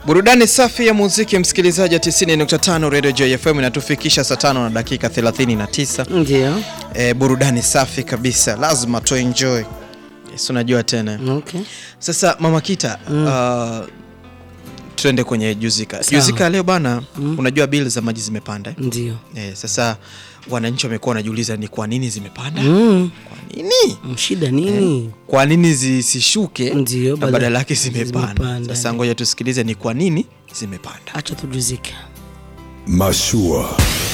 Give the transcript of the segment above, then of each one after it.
Burudani safi ya muziki, msikilizaji wa 90.5 Radio JFM inatufikisha saa tano na dakika 39. Ndio. E, burudani safi kabisa, lazima tu enjoy. Yes, unajua tena. Okay. Sasa Mama Kita, uh, tuende kwenye Juzika. Sawa. Juzika leo bana, unajua bili za maji zimepanda. eh? Ndio. Eh, sasa wananchi wamekuwa wanajiuliza ni kwa nini zimepanda? Mm. Kwa nini? Shida nini? Kwa nini zisishuke Ndio, na badala- badala yake zimepanda? zimepanda. Sasa ngoja tusikilize ni kwa nini zimepanda. Acha tujuzike. Mashua.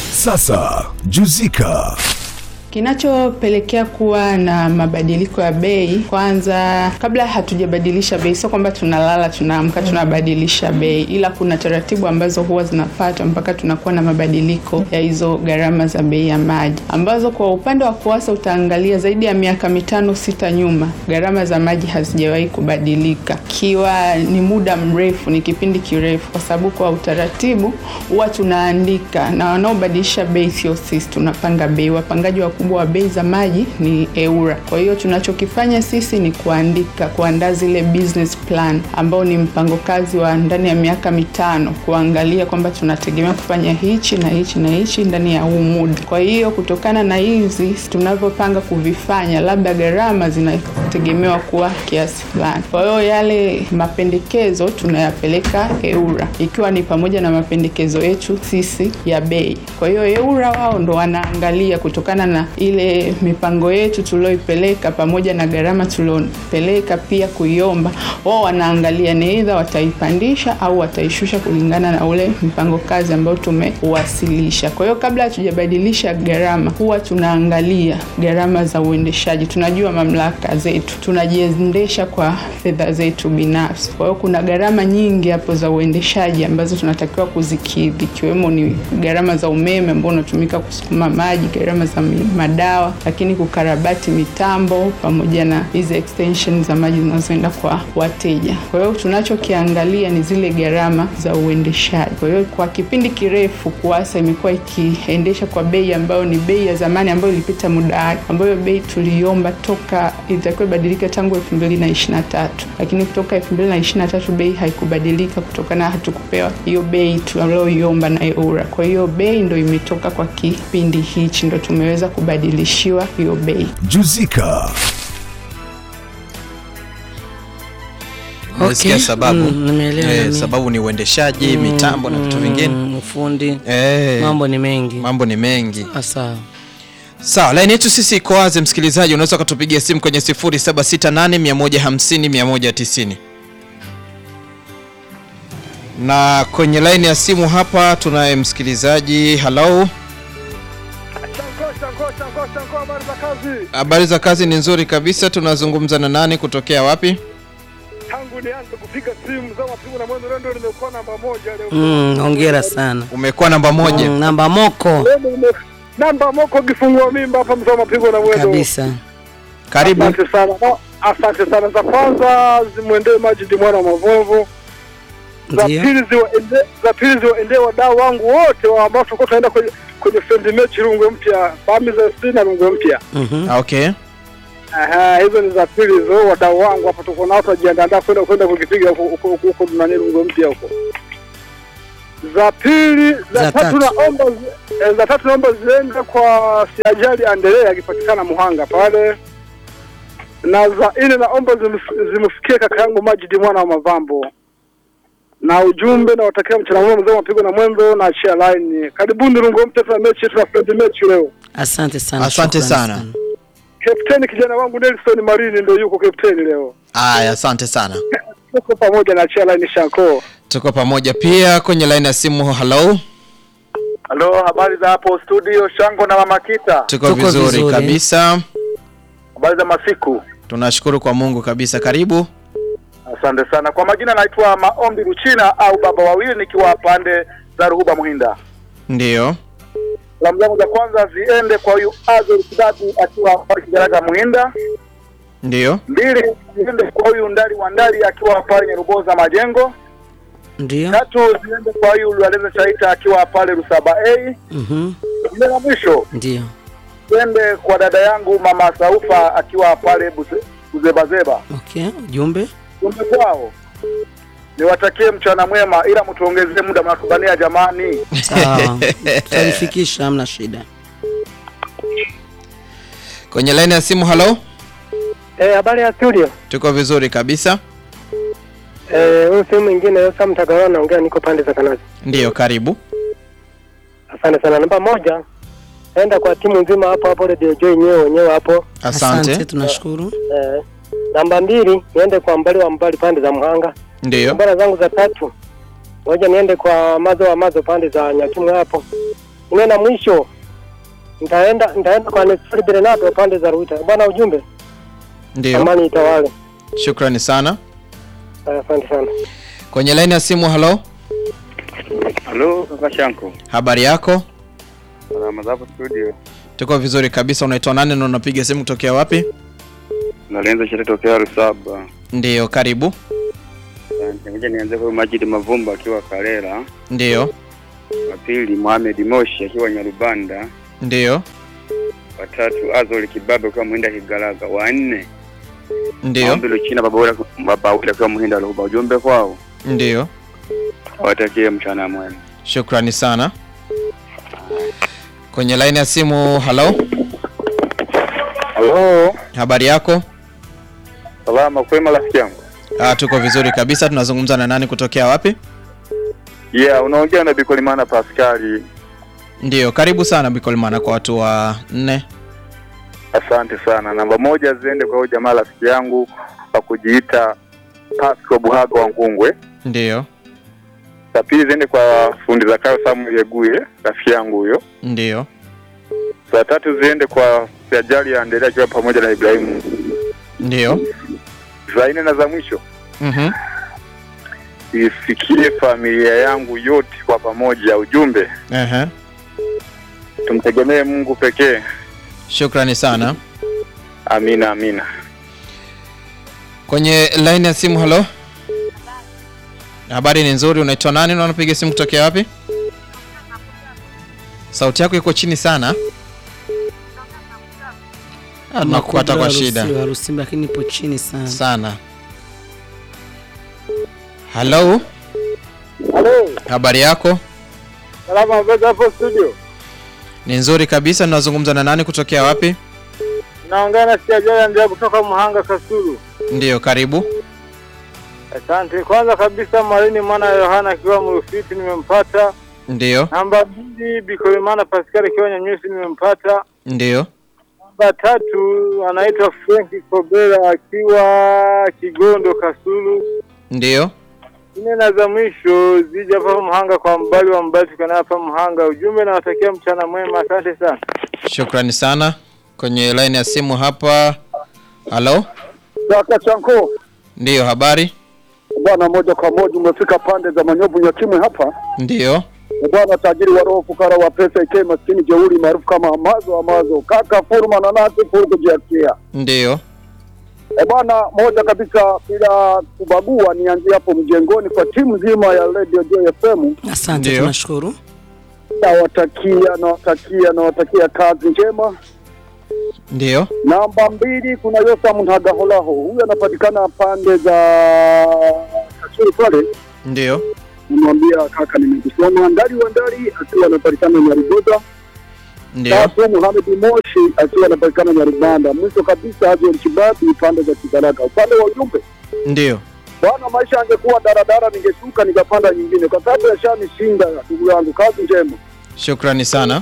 Sasa Juzika. Kinachopelekea kuwa na mabadiliko ya bei, kwanza, kabla hatujabadilisha bei, sio kwamba tunalala tunaamka tunabadilisha bei, ila kuna taratibu ambazo huwa zinafuatwa mpaka tunakuwa na mabadiliko ya hizo gharama za bei ya maji, ambazo kwa upande wa KUWASA utaangalia zaidi ya miaka mitano sita nyuma, gharama za maji hazijawahi kubadilika, ikiwa ni muda mrefu, ni kipindi kirefu, kwa sababu kwa utaratibu huwa tunaandika na wanaobadilisha bei sio sisi, tunapanga bei. Wapangaji wakubwa wa bei za maji ni EWURA. Kwa hiyo tunachokifanya sisi ni kuandika, kuandaa zile business plan ambao ni mpango kazi wa ndani ya miaka mitano, kuangalia kwamba tunategemea kufanya hichi na hichi na hichi ndani ya huu muda. Kwa hiyo kutokana na hizi tunavyopanga kuvifanya, labda gharama zinategemewa kuwa kiasi fulani. Kwa hiyo yale mapendekezo tunayapeleka EWURA, ikiwa ni pamoja na mapendekezo yetu sisi ya bei. Kwa hiyo EWURA wao ndo wanaangalia kutokana na ile mipango yetu tulioipeleka pamoja na gharama tuliopeleka pia kuiomba, wao wanaangalia ni aidha wataipandisha au wataishusha kulingana na ule mpango kazi ambao tumeuwasilisha. Kwa hiyo kabla hatujabadilisha gharama, huwa tunaangalia gharama za uendeshaji. Tunajua mamlaka zetu, tunajiendesha kwa fedha zetu binafsi. Kwa hiyo kuna gharama nyingi hapo za uendeshaji ambazo tunatakiwa kuzikidhi, ikiwemo ni gharama za umeme ambao unatumika kusukuma maji, gharama za mi- madawa, lakini kukarabati mitambo pamoja na hizi extension za maji zinazoenda kwa wateja. Kwa hiyo tunachokiangalia ni zile gharama za uendeshaji. Kwa hiyo kwa kipindi kirefu KUWASA imekuwa ikiendesha kwa bei ambayo ni bei ya zamani ambayo ilipita muda wake, ambayo bei tuliomba toka ilitakiwa ibadilike tangu 2023 lakini kutoka 2023 bei haikubadilika kutokana hatukupewa hiyo bei tulioiomba na EWURA. Kwa hiyo bei ndo imetoka kwa kipindi hichi, ndo tumeweza kubadilishiwa hiyo bei. Juzika. Umesikia sababu? Mm, nimeelewa Eh, na mimi. sababu ni uendeshaji, mitambo na vitu vingine. Mm, ufundi. Eh, Mambo ni mengi. mambo ni mengi. Sawa. Sawa, laini yetu sisi iko wazi, msikilizaji, unaweza ukatupigia simu kwenye 0768 150 190 na kwenye laini ya simu hapa tunaye msikilizaji. Hello, Shanko, shanko, shanko, shanko, habari za kazi? habari za kazi? Ni nzuri kabisa. Tunazungumza na nani, kutokea wapi? Tangu nianze kupiga simu za mapigo na mwendo leo ndio nimekuwa namba moja leo. Mm, hongera sana. Umekuwa namba moja. Mm, namba moko Leo nime- namba moko kifungua mimba hapa mzee wa mapigo na mwendo. kabisa. Karibu. Asante sana. No, Asante sana. Za kwanza zimwendee Majidi mwana wa Mavovo. Za Ndio. pili ziwaende za pili ziwaendee wadau wangu wote wa ambao tulikuwa tunaenda kwenye kwenye friendly match Rungwe Mpya, Bami za FC na Rungwe Mpya. Mhm. Okay. Aha, hizo ni za pili hizo, wadau wangu hapa tuko nao tunajiandaa kwenda kwenda kukipiga huko huko huko huko tunani Rungwe Mpya huko. Za pili, za, Za tatu tatu. naomba zi- eh, za tatu naomba ziende kwa Siajali Andelea akipatikana Muhanga pale. Na za nne naomba zimf- zimfikie kaka yangu Majidi mwana wa Mavambo. Na ujumbe na watakia mchana mwema mzee wa mapigo na mwendo na share line. Karibuni Rungwe Mpya tuna mechi tuna friendly match leo. Asante sana. Asante shukrani sana. Kapteni kijana wangu Nelson Marini ndio yuko kapteni leo. Aya, asante sana. Tuko pamoja na share line Shanko. Tuko pamoja pia kwenye laini ya simu. Hello, Halo, habari za hapo studio Shango na Mama Kita. tuko, Tuko vizuri, vizuri. kabisa. Habari za masiku. Tunashukuru kwa Mungu kabisa. Karibu. Asante sana. Kwa majina naitwa Maombi Ruchina au baba wawili nikiwa pande za Ruhuba Muhinda. Ndiyo. Salamu zangu za kwanza ziende kwa huyu Azor Kidatu akiwa pale Kigaraga Muhinda. Ndiyo. Mbili ziende kwa huyu Ndali wa Ndali akiwa pale Nyeruboza Majengo. Ndio. Tatu ziende kwa huyu Lwaleza Chaita akiwa pale Rusaba A. Mhm. Nne na mwisho Ndio. ziende kwa dada yangu mama Saufa akiwa pale Buze- Buzebazeba. Okay, ujumbe. Jumbe kwao niwatakie mchana mwema, ila mtuongezee muda, mnatubania jamani. Sawa, tutalifikisha, hamna shida. Kwenye laini ya simu, halo, Eh, habari ya studio. tuko vizuri kabisa. Eh, huyu sehemu mwingine sasa mtagawa naongea niko pande za Kanazi. Ndiyo, karibu. Asante sana. Namba moja. Enda kwa timu nzima hapo hapo Radio Joy wenyewe wenyewe hapo. Asante. tunashukuru. Eh, namba mbili niende kwa mbali wa mbali pande za Mhanga. Ndiyo, Nambara zangu za tatu. Ngoja niende kwa mazo wa mazo pande za Nyakimwe hapo. Nime na mwisho. Nitaenda nitaenda kwa Nestor Bernardo pande za Ruita. Bwana ujumbe. ndiyo, Amani itawale. shukrani sana. Eh, Asante sana. Kwenye laini ya simu, halo, Halo kaka Shanko, habari yako? salama zapo studio. Tuko vizuri kabisa. Unaitwa nani na unapiga simu kutokea wapi? Nalenza sherehe tokea Rusaba. Ndiyo, karibu. Asante. Ngoja nianze kwa Majid Mavumba akiwa Karera, Ndiyo, wa pili Mohamed Moshi akiwa Nyarubanda, ndiyo, wa tatu Azol Kibabe akiwa Muhinda Kigalaga, wa nne ndiyo, Maombi Luchina baba ule baba ule akiwa Muhinda Luhuba. Ujumbe kwao ndiyo. watakie mchana mwema. Shukrani sana. Kwenye laini ya simu, halo, Halo, habari yako? salama kwema rafiki yangu. Ah, tuko vizuri kabisa. Tunazungumza na nani kutokea wapi? Yeah, unaongea na Bikolimana Paskali. Ndiyo, karibu sana Bikolmana kwa watu wa nne. Asante sana. Namba moja ziende kwa huyo jamaa rafiki yangu wa kujiita Pasco Buhaga wa Ngungwe. Ndiyo, Za pili ziende kwa fundi za kayo Samuel Yeguye, rafiki yangu huyo. ndiyo, Za tatu ziende kwa Siajali ya Endelea akiwa pamoja na Ibrahimu. ndiyo. Za nne na za mwisho Mhm. isikie familia yangu yote kwa pamoja. Ujumbe, Ehe. tumtegemee Mungu pekee. Shukrani sana. Amina, amina. Kwenye laini ya simu, halo, habari ni nzuri. Unaitwa nani na unapiga simu kutokea wapi? Sauti yako iko chini sana. Ah, tunakupata kwa shida Harusi lakini ipo chini sana. sana. Halo, Halo, habari yako? salama habari hapo studio. Ni nzuri kabisa. Ninazungumza na nani kutokea wapi? Naongea na Siajali ndio kutoka Muhanga Kasulu. Ndiyo, karibu. Asante. Kwanza kabisa Marini mwana ya Yohana akiwa Mrufiti nimempata. Ndiyo, Namba mbili Bikolimana Pascal akiwa Nyanyusi nimempata. ndiyo, Namba tatu anaitwa Frank Kobera akiwa Kigondo Kasulu. ndiyo. Nne na za mwisho zija hapa Muhanga kwa mbali wa mbali tukana hapa Muhanga. Ujumbe nawatakia mchana mwema. Asante sana. Shukrani sana. Kwenye laini ya simu hapa. Halo, Kaka Chanko, ndiyo, habari? bwana, moja kwa moja umefika pande za Manyovu Nyakimwe hapa. Ndiyo, bwana tajiri wa roho fukara wa pesa ike maskini jeuri maarufu kama amazo amazo kaka furuma na nasi furu kujiachia ndiyo, e bwana moja kabisa bila kubagua nianzie hapo mjengoni kwa timu nzima ya radio Joy FM Asante, Ndiyo. tunashukuru. nawatakia nawatakia nawatakia kazi njema ndiyo, namba mbili kuna Yosa Mntagaholaho huyu anapatikana pande za Kasuri pale ndiyo, nimwambia kaka nimekusoma ndari wa ndari akiwa anapatikana Nyarugoza ndiyo. Tatu Mohamed Moshi akiwa anapatikana Nyarubanda. Mwisho kabisa Hazel Kibabi pande za Kigaraka. Upande wa ujumbe Ndiyo, bwana, maisha angekuwa daradara, ningeshuka nikapanda nyingine, kwa sababu yashanishinda ndugu yangu. Kazi njema. shukrani sana.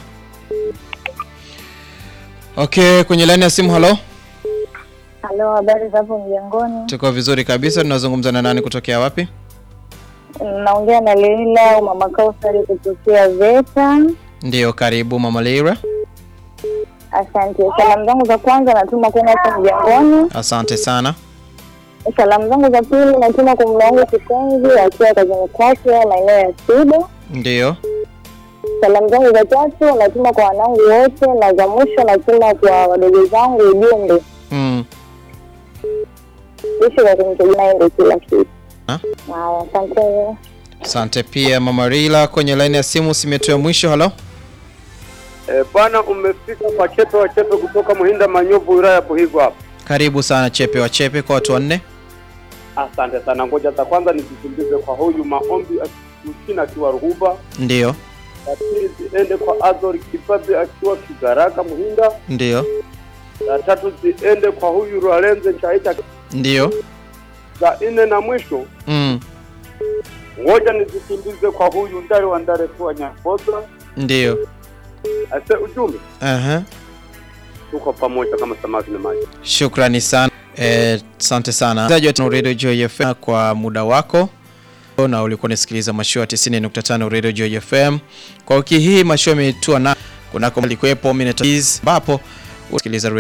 Okay, kwenye laini ya simu. Halo, Halo, habari za hapo mjengoni? tuko vizuri kabisa. Tunazungumza na nani kutokea wapi? Naongea na Leila au mama Kausari kutokea Veta. Ndiyo, karibu mama Leira. Asante. Salamu zangu za kwanza natuma kwenda hapo mjengoni. Asante sana. Salamu zangu za pili natuma kwa mume wangu kipenzi akiwa kazini kwake maeneo ya Sido. Ndiyo, Salamu zangu za tatu natuma kwa wanangu wote, na za mwisho natuma kwa wadogo zangu ujumbe, mm. ishi kwa kumtegemea ndio kila kitu. Ah. Haya, asante. Asante pia mama Leila. Kwenye laini ya simu simetua mwisho. Halo, Eh, bwana umefika kwa chepe wa chepe kutoka Muhinda Manyovu wilaya ya Buhigo hapa. karibu sana Chepe wa Chepe kwa watu wanne. Asante sana. Ngoja za kwanza nizikimbize kwa huyu maombi Uchina akiwa Ruhuba, Ndio, za pili ziende kwa Azori Kipabe akiwa Kigaraka Muhinda, ndio, za tatu ziende kwa huyu Rwalenze Chaita, ndio. za nne na mwisho Mm, ngoja nizikimbize kwa huyu Ndare wa Ndare kwa Nyakoza. ndio. Ase ujumbe, Aha. tuko pamoja kama samaki na maji. Shukrani sana. Eh, Asante sana msikilizaji wa Radio Joy FM kwa muda wako na ulikuwa unasikiliza mashua 90.5 Radio Joy FM. Kwa wiki hii mashua imetua na kunako alikuwepo Minute ambapo usikiliza